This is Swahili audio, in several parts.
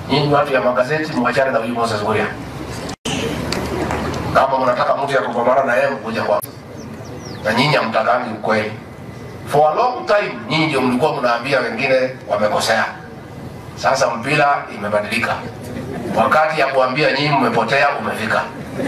Nyinyi watu ya magazeti mwachane na huyu Moses Kuria. Kama mnataka mtu ya kupambana na yeye mkuja kwa na nyinyi hamtakangi ukweli. For a long time nyinyi ndio mlikuwa mnaambia wengine wamekosea. Sasa mpira imebadilika. Wakati ya kuambia nyinyi mmepotea umefika.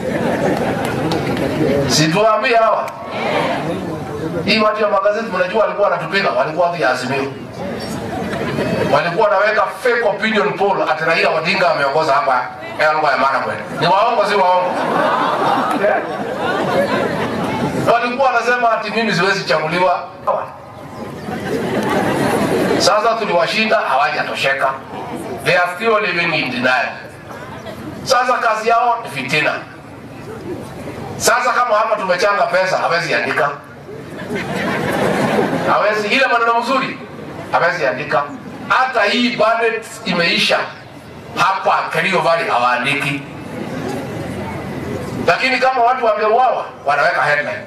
Situambie hawa. Hii watu ya magazeti mnajua walikuwa wanatupiga, walikuwa watu ya Azimio. Walikuwa wanaweka fake opinion poll ati Raila Odinga ameongoza hapa Elgo ya maana kweli. Ni waongo si waongo? Walikuwa wanasema ati mimi siwezi chaguliwa. Sasa tuliwashinda hawajatosheka. They are still living in denial. Sasa kazi yao ni fitina. Sasa kama hapa tumechanga pesa, hawezi andika, hawezi ile maneno mzuri, hawezi andika. Hata hii budget imeisha hapa Kerio Valley hawaandiki, lakini kama watu wangeuawa wanaweka headline.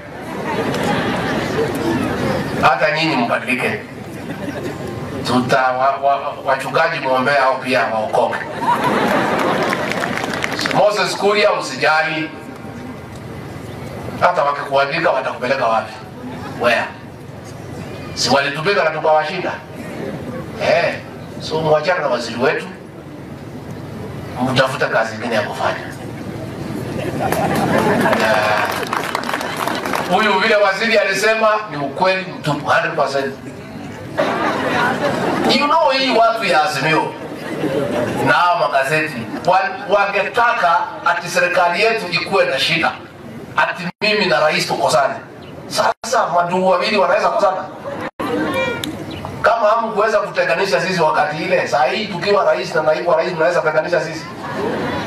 Hata nyinyi mbadilike, tuta wa, wa, wachungaji mwombee hao pia waokoke. Moses Kuria, usijali hata wakikuandika watakupeleka wapi? Where? Si walitupiga na tukawashinda? Eh, so mwachana na waziri wetu, mtafute kazi ingine ya kufanya. Na Huyu vile waziri alisema ni ukweli mtupu 100%. You know hii watu ya Azimio na hao magazeti wa- wangetaka ati serikali yetu ikuwe na shida ati mimi na rais tukosane. Sasa maduu wawili wanaweza kosana? Kama hamkuweza kutenganisha sisi wakati ile, saa hii tukiwa rais na naibu wa rais mnaweza kutenganisha sisi?